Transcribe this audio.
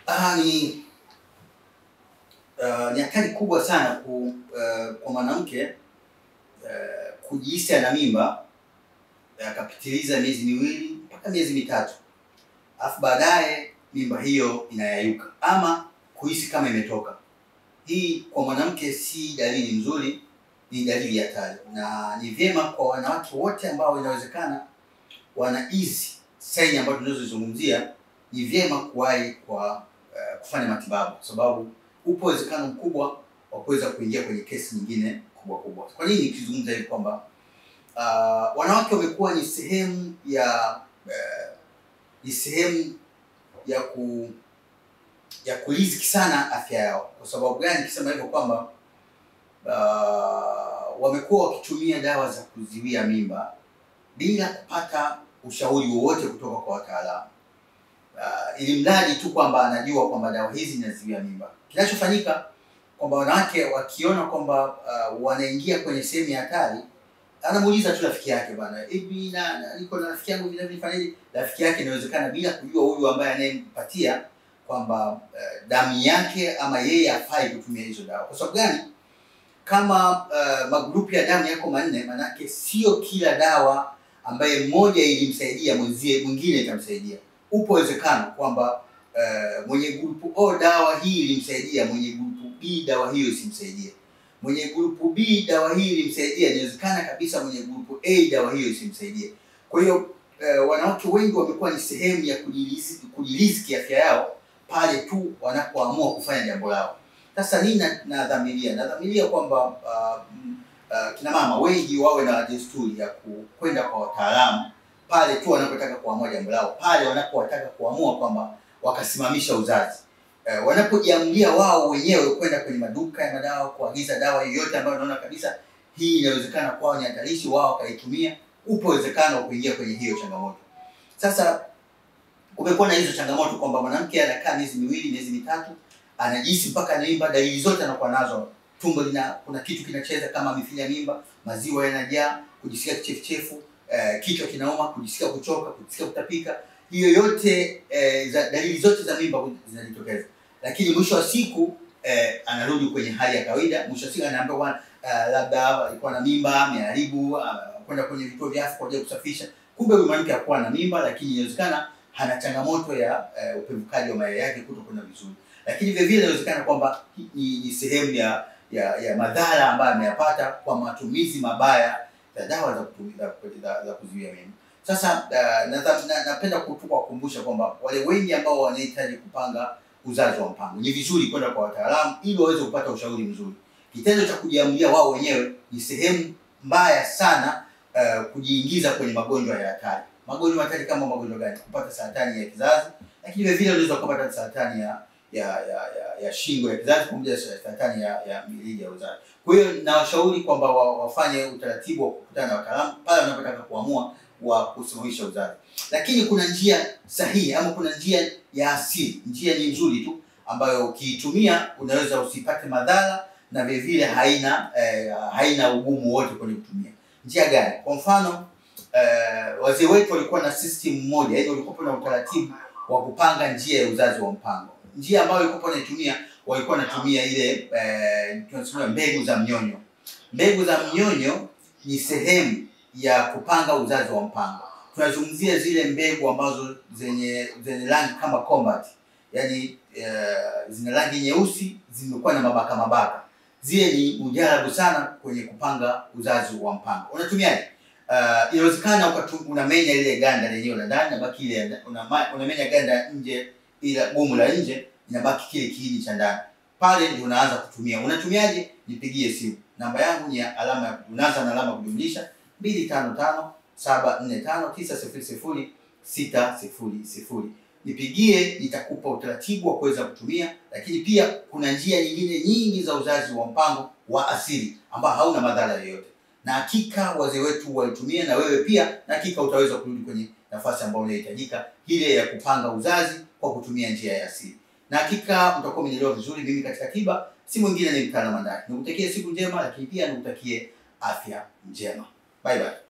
Ah, ni uh, ni hatari kubwa sana ku, uh, kwa mwanamke uh, kujihisi ana mimba akapitiliza miezi miwili mpaka miezi mitatu, alafu baadaye mimba hiyo inayayuka ama kuhisi kama imetoka. Hii kwa mwanamke si dalili nzuri, ni dalili ya hatari, na ni vyema kwa wanawake wote ambao inawezekana wana hizi saini ambazo tunazozizungumzia, ni vyema kuwahi kwa uh, kufanya matibabu, kwa sababu upo uwezekano mkubwa wa kuweza kuingia kwenye kesi nyingine kubwa kubwa. Kwa nini nikizungumza hivi kwamba uh, wanawake wamekuwa ni sehemu ya uh, ni sehemu ya ku ya kuriziki sana afya yao. Kwa sababu gani nikisema hivyo? Kwamba uh, wamekuwa wakitumia dawa za kuzuia mimba bila kupata ushauri wowote kutoka kwa wataalamu uh, ili mradi tu kwamba anajua kwamba dawa hizi zinazuia mimba. Kinachofanyika kwamba wanawake wakiona kwamba uh, wanaingia kwenye sehemu ya hatari, anamuuliza tu rafiki yake, bwana, hivi na, na niko na rafiki yangu vile vile fanyaje? Rafiki yake inawezekana bila kujua huyu ambaye anayempatia kwamba uh, damu yake ama yeye hafai kutumia hizo dawa. Kwa sababu gani? Kama uh, magrupu ya damu yako manne, manake sio kila dawa ambaye mmoja ilimsaidia mwenzie mwingine itamsaidia. Upo uwezekano kwamba uh, mwenye grupu O dawa hii ilimsaidia, mwenye grupu B dawa hiyo isimsaidie, mwenye grupu B dawa hii ilimsaidia, inawezekana kabisa mwenye grupu A dawa hiyo isimsaidie. Kwa hiyo uh, wanawake wengi wamekuwa ni sehemu ya kujilizi- kujiriziki afya yao pale tu wanapoamua kufanya jambo lao. Sasa nini na- nadhamiria? Nadhamiria kwamba uh, mm, uh, kina mama wengi wawe na desturi ya ku- kwenda kwa wataalamu pale tu wanapotaka kuamua jambo lao, pale wanapotaka kuamua kwamba wakasimamisha uzazi eh, wanapojiamulia wao wenyewe kwenda kwenye maduka ya madawa kuagiza dawa yoyote ambayo wanaona kabisa hii inawezekana kwao ni hatarishi, wao wakaitumia, upo uwezekano wa kuingia kwenye hiyo changamoto. Sasa kumekuwa na hizo changamoto kwamba mwanamke anakaa miezi miwili, miezi mitatu, anajihisi mpaka ana mimba, dalili zote anakuwa nazo. Tumbo lina kuna kitu kinacheza kama mithili ya mimba, maziwa yanajaa, kujisikia kichefuchefu, eh, kichwa kinauma, kujisikia kuchoka, kujisikia kutapika. Hiyo yote eh, za, dalili zote za mimba zinajitokeza, lakini mwisho wa siku eh, anarudi kwenye hali ya kawaida. Mwisho wa siku anaambiwa bwana, uh, labda alikuwa na mimba, ameharibu, uh, kwenda kwenye vituo vya afya kwa ajili ya kusafisha. Kumbe huyu mwanamke hakuwa na mimba, lakini inawezekana hana changamoto ya eh, upevukaji wa mayai yake kutokwenda vizuri, lakini vile vile inawezekana kwamba hi- ni, ni sehemu ya, ya ya madhara ambayo ameyapata kwa matumizi mabaya ya dawa za, kutu- za, za, za kuzuia mimba. Sasa uh, nadha- na- napenda ku- tu kuwakumbusha kwamba wale wengi ambao wanahitaji kupanga uzazi wa mpango ni vizuri kwenda kwa wataalamu ili waweze kupata ushauri mzuri. Kitendo cha kujiamulia wao wenyewe ni sehemu mbaya sana uh, kujiingiza kwenye magonjwa ya hatari. Magonjwa hatari kama magonjwa gani? Kupata saratani ya kizazi, lakini vile vile unaweza kupata saratani ya ya ya, ya, ya shingo ya kizazi pamoja na saratani ya, ya mirija ya uzazi. Kwa hiyo nawashauri kwamba wa, wafanye utaratibu wa kukutana na wataalamu pale wanapotaka kuamua wa kusimamisha uzazi, lakini kuna njia sahihi ama kuna njia ya asili. Njia ni nzuri tu ambayo ukiitumia unaweza usipate madhara na vile vile haina eh, haina ugumu wote kwenye kutumia. Njia gani? Kwa mfano eh, wazee wetu walikuwa na system moja, yaani walikuwa na utaratibu wa kupanga njia ya uzazi wa mpango. Njia ambayo walikuwa wanaitumia walikuwa wanatumia ile eh, tunasema mbegu za mnyonyo. Mbegu za mnyonyo ni sehemu ya kupanga uzazi wa mpango. Tunazungumzia zile mbegu ambazo zenye zenye rangi kama combat, yaani eh, zina rangi nyeusi, zimekuwa na mabaka mabaka. Zile ni mujarabu sana kwenye kupanga uzazi wa mpango. Unatumiaje? Uh, inawezekana ukatu- unamenya ile ganda lenyewe la ndani, nabaki ile ya nda- unama- unamenya ganda nje, ila gumu la nje inabaki kile kiini cha ndani. Pale ndio unaanza kutumia. Unatumiaje? Nipigie simu. Namba yangu ni ya alama ya unaanza na alama ya kujumlisha mbili tano tano saba nne tano tisa sifuri sifuri sita sifuri sifuri. Nipigie, nitakupa utaratibu wa kuweza kutumia, lakini pia kuna njia nyingine nyingi za uzazi wa mpango wa asili ambao hauna madhara yoyote na hakika wazee wetu walitumia, na wewe pia, na hakika utaweza kurudi kwenye nafasi ambayo inahitajika, ile ya kupanga uzazi kwa kutumia njia ya asili. Na hakika mtakuwa mmenielewa vizuri. Mimi katika tiba si mwingine, ni mtaalamu ndani. Nikutakie siku njema, lakini pia nikutakie afya njema. Bye bye.